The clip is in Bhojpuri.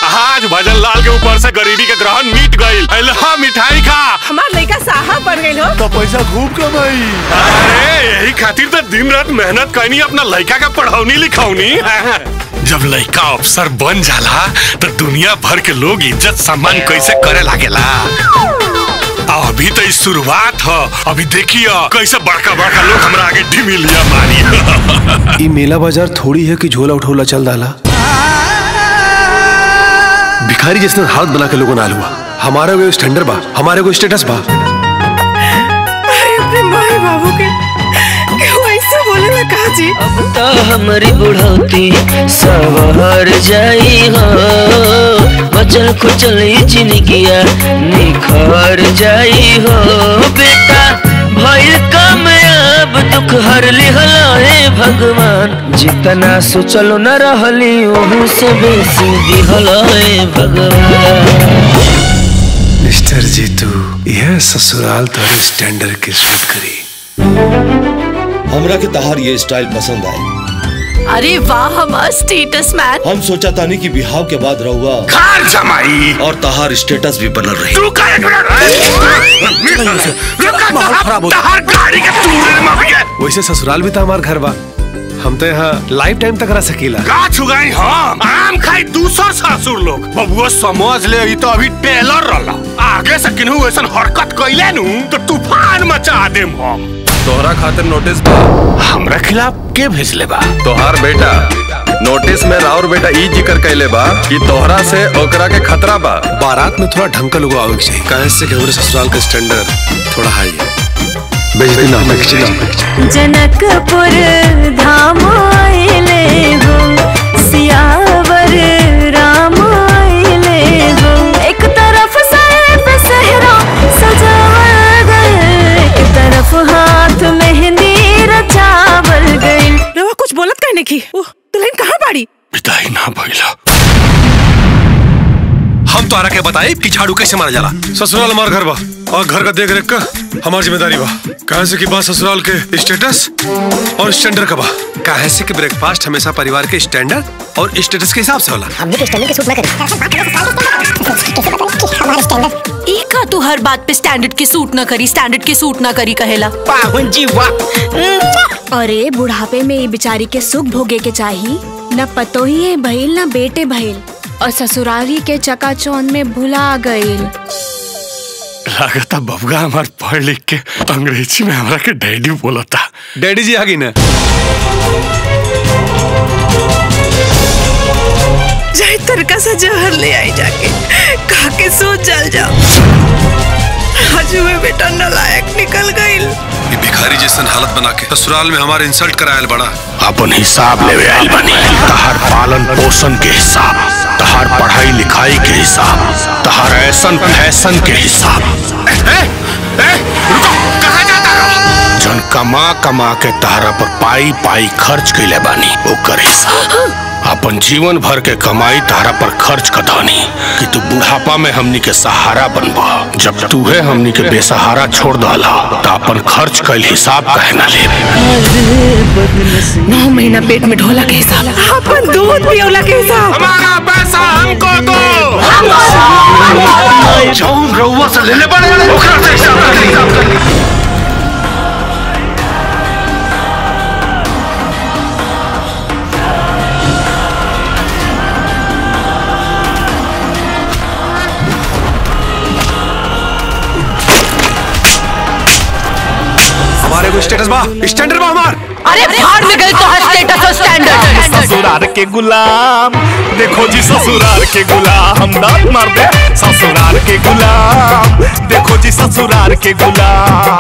आज भजन लाल के ऊपर से गरीबी के ग्रहण मिट गईल अल्लाह मिठाई खा हमार लड़का साहब बन गई हो तो पैसा खूब कमाई अरे यही खातिर तो दिन रात मेहनत करनी अपना लड़का का पढ़ौनी लिखौनी जब लड़का अफसर बन जाला तो दुनिया भर के लोग इज्जत सम्मान कैसे करे लागेला अभी तो इस शुरुआत ह अभी देखिए कैसे बड़का बड़का लोग हमरा आगे ढिमिलिया मारी ई मेला बाजार थोड़ी है कि झोला उठोला चल डाला भिखारी जिसने हाथ बना के लोगों नाल हुआ हमारे को स्टैंडर्ड बा हमारे को स्टेटस बा अरे अपने माए बाबू के क्यों ऐसे बोले ना कहा जी अब तो हमारी बुढ़ौती सवर जाई हो बचल खुचल जिंदगिया निखर जाई हो बेटा भइल कामयाब दुख हर लिहल हे भगवान जितना सोचलो न रहली ओहू से बेसी दिहल हे भगवान मिस्टर जीतू यह ससुराल तो स्टैंडर्ड के सूट करी हमरा के तहार ये स्टाइल पसंद आई अरे वाह हमार स्टेटस मैन हम सोचा तानी कि बिहाव के बाद रहुआ कार जमाई और तहार स्टेटस भी बनल रही तू का एक मिनट माहौल खराब हो गया। तहार गाड़ी के टूरे में भैया वैसे ससुराल भी था हमार घर बा हम तो यहाँ लाइफ टाइम तक रह सकीला का छुगाई हम आम खाई दूसर ससुर लोग बबुआ समझ ले ई तो अभी टेलर रहला आगे से किन्हू ऐसन हरकत कइले नु तो तूफान मचा देम हम तोहरा खातिर नोटिस बा हमरा खिलाफ के भेजले बा तोहार बेटा नोटिस में राउर बेटा ई जिक्र कैले बा कि तोहरा से ओकरा के खतरा बा बारात में थोड़ा ढंग का लोग आवे के चाहिए कहे से कि हमारे ससुराल का स्टैंडर्ड थोड़ा हाई है बेइज्जती ना होने के चाहिए जनकपुर धाम आइले हो सियावर राम आइले हो एक तरफ सैफ सहरा सजावल गए एक तरफ हाथ मेहंदी रचावल गई रवा कुछ बोलत कहने की ओह दुल्हन कहाँ बाड़ी विदाई ना भइला हम तो आरा के बताए कि झाड़ू कैसे मारा जाला ससुराल हमार घर बा और घर का देख रेख का हमारी जिम्मेदारी बा कहे से कि बा ससुराल के स्टेटस और स्टैंडर्ड का बा कहे से कि ब्रेकफास्ट हमेशा परिवार के स्टैंडर्ड और स्टेटस के हिसाब से होला एक का तू हर बात पे स्टैंडर्ड के सूट ना करी स्टैंडर्ड के सूट ना करी कहेला पाहुन जी वाह अरे बुढ़ापे में ये बिचारी के सुख भोगे के चाही न पतोही है भइल न बेटे भइल और ससुरारी के चकाचौंध में भुला गईल लागता बबुआ हमार पढ़ लिख के अंग्रेजी में हमरा के डैडी बोलता डैडी जी आ गई ना जाए तरका सा जहर ले आई जाके खा के सो जल जाओ आज हुए बेटा नलायक निकल गईल ये भिखारी जैसन हालत बना के ससुराल में हमारे इंसल्ट करायल बड़ा अपन हिसाब लेवे आइल बनी तहार पालन पोषण के हिसाब तहार पढ़ाई लिखाई के हिसाब तहार ऐसन फैशन के हिसाब ए, ए, रुको कहाँ जाता रहो जन कमा कमा के तहरा पर पाई पाई खर्च कैले बानी ओकर हिसाब अपन जीवन भर के कमाई तारा पर खर्च कदानी कि तू बुढ़ापा में हमनी के सहारा बनबा जब तूहे हमनी के बेसहारा छोड़ डाला तो अपन खर्च कैल हिसाब कहे ना ले नौ महीना पेट में ढोला के हिसाब अपन दूध पियोला के हिसाब हमारा पैसा हमको दो जौन रउआ से लेले बड़े ओकरा से हिसाब कर ली हमारे को स्टेटस बा स्टैंडर्ड बा हमार अरे भाड़ में गई तो हर स्टेटस और स्टैंडर्ड ससुराल के गुलाम देखो जी ससुराल के गुलाम दांत मार दे ससुराल के गुलाम देखो जी ससुराल के गुलाम